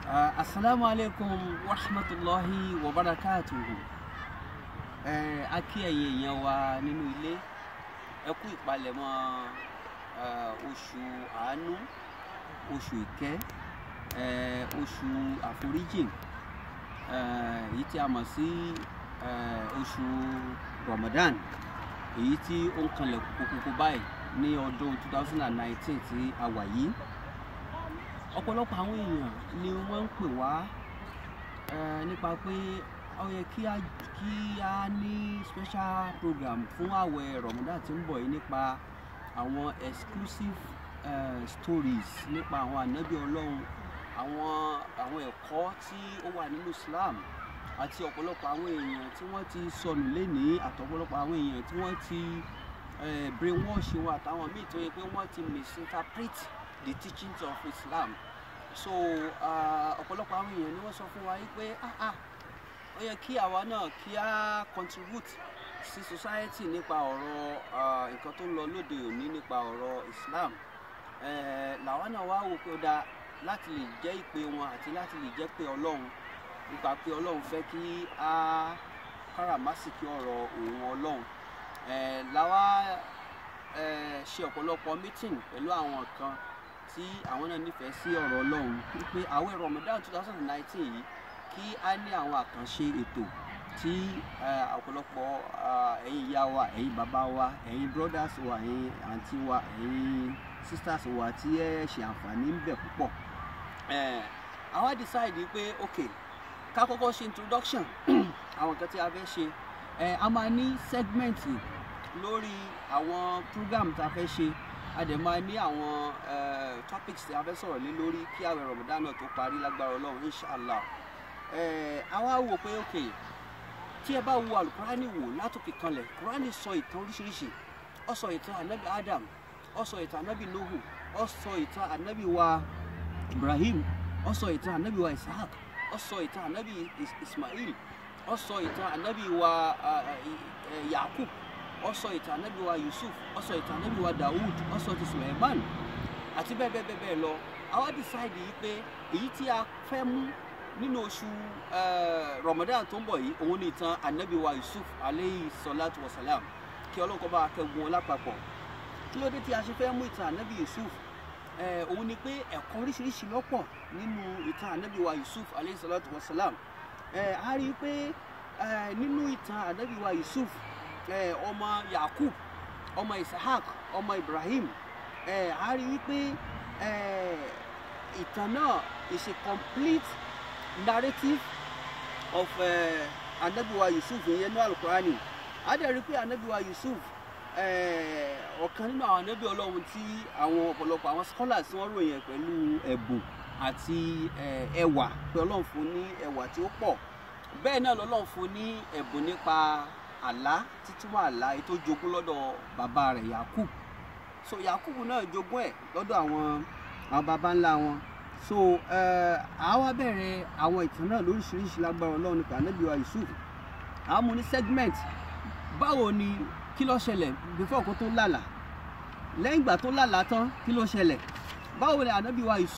Uh, Assalamu alaikum wa rahmatulahi wa barakatuhu. Ẹ a kí ẹ̀yin èèyàn wa nínú ilé. Ẹ kú ìpalẹ̀mọ́ uh, oṣù àánú, oṣù ìkẹ́, uh, oṣù àforíjìn, uh, èyí tí a mọ̀ sí uh, oṣù Ramadan, èyí tí ó ń kanlẹ̀ kókókó báyìí ní ọdún 2019 tí a wà yìí ọ̀pọ̀lọpọ̀ àwọn èèyàn ni wọ́n ń pè wá eh, nípa pé ó yẹ kí a kí a ní special program fún àwẹ̀ Ramadan tí ń bọ̀ yìí nípa àwọn exclusive eh, stories nípa àwọn ànábì Ọlọ́run àwọn àwọn ẹ̀kọ́ tí ó wà nínú Islam àti ọ̀pọ̀lọpọ̀ àwọn èèyàn tí wọ́n ti sọnù lénìí àtọ̀pọ̀lọpọ̀ àwọn èèyàn tí wọ́n ti eh, brainwash wọn àtàwọn míì tó yẹ pé wọ́n ti misinterpret the teachings of Islam so ọ̀pọ̀lọpọ̀ àwọn èèyàn ni wọ́n sọ fún wa yìí pé ah ah ó yẹ kí àwa náà kí á contribute sí society nípa ọ̀rọ̀ ah, nǹkan tó ń lọ lóde òní nípa ọ̀rọ̀ Islam eh, làwa náà wá wò pé ó dáa láti lè jẹ́ ìpè wọn àti láti lè jẹ́ pé Ọlọ́run nípa pé Ọlọ́run fẹ́ kí á káràmásìkí ọ̀rọ̀ òun Ọlọ́run eh, làwa eh, ṣe ọ̀pọ̀lọpọ̀ meeting pẹ̀lú àwọn kan tí àwọn náà nífẹ̀ẹ́ sí ọ̀rọ̀ Ọlọ́run wípé àwẹ̀ Ramadan two thousand and nineteen yìí kí á ní àwọn àkànṣe ètò tí ọ̀pọ̀lọpọ̀ ẹ̀yin ìyá wa ẹ̀yin bàbá wa ẹ̀yin brothers wa ẹ̀yin àǹtí wa ẹ̀yin sisters wa tí ẹ ṣe àǹfààní ń bẹ púpọ̀ àwa decide pé ok ká kọ́kọ́ ṣe introduction àwọn nǹkan tí a fẹ́ ṣe a máa ní segment lórí àwọn program tá a fẹ́ ṣe a dẹ̀ máa ní àwọn topics tí a fẹ́ sọ̀rọ̀ lé lórí kí àwẹ̀ Ramadan náà tó parí lágbára Ọlọ́run inshallah a wá wò pé ok tí ẹ bá wo alukurani wò látòkè kanlẹ̀ kurani sọ ìtàn oríṣiríṣi ó sọ ìtàn anabi Adam ó sọ ìtàn anabi Nuhu ó sọ ìtàn anabi wa Ibrahim ó sọ ìtàn anabi wa Isaac ó sọ ìtàn anabi Ismail ó sọ ìtàn anabi wa Yakub ó sọ ìtàn ànábì wa Yusuf ó sọ ìtàn ànábì wa Dawud ó sọ ti Suleiman àti bẹ́ẹ̀ bẹ́ẹ̀ bẹ́ẹ̀ lọ àwa decide yìí pé èyí tí a fẹ́ mú nínú oṣù Ramadan tó ń bọ̀ yìí òun ni ìtàn ànábì wa Yusuf aleyhi salatu wa salam kí Ọlọ́run kó bá wa kẹ́gun wọn lápapọ̀ kí ló dé tí a ṣe fẹ́ mú ìtàn ànábì Yusuf òun ni pé ẹ̀kọ́ oríṣiríṣi lọ́pọ̀ nínú ìtàn ànábì wa Yusuf aleyhi salatu wa salam a rí i pé nínú ìtàn ànábì wa Yusuf ọmọ yakub ọmọ isahak ọmọ ibrahim a rí wípé ìtàn náà is a complete narrative of anabiwa yusuf ìyẹn ní alukurani a dẹ̀ rí pé anabiwa yusuf ọ̀kan nínú àwọn anabi ọlọ́run tí àwọn ọ̀pọ̀lọpọ̀ àwọn scholars wọ́n ròyìn pẹ̀lú ẹ̀bùn àti ẹwà pé ọlọ́run fún ní ẹwà tí ó pọ̀ bẹ́ẹ̀ náà lọ́lọ́run fún ní ẹ̀bùn nípa àlá títúmọ̀ àlá èyí tó jogún lọ́dọ̀ bàbá rẹ̀ yakub so yakub náà jogún ẹ̀ lọ́dọ̀ àwọn àwọn baba ńlá wọn so àwa bẹ̀rẹ̀ àwọn ìtàn náà lóríṣiríṣi lágbára ọlọ́run nípa ànábì wa yusuf àwọn mo ní segment báwo ni kí ló ṣẹlẹ̀ before kó tó lálà lẹ́yìn ìgbà tó lálà tán kí ló ṣẹlẹ̀ báwo ni ànábì wa yusuf.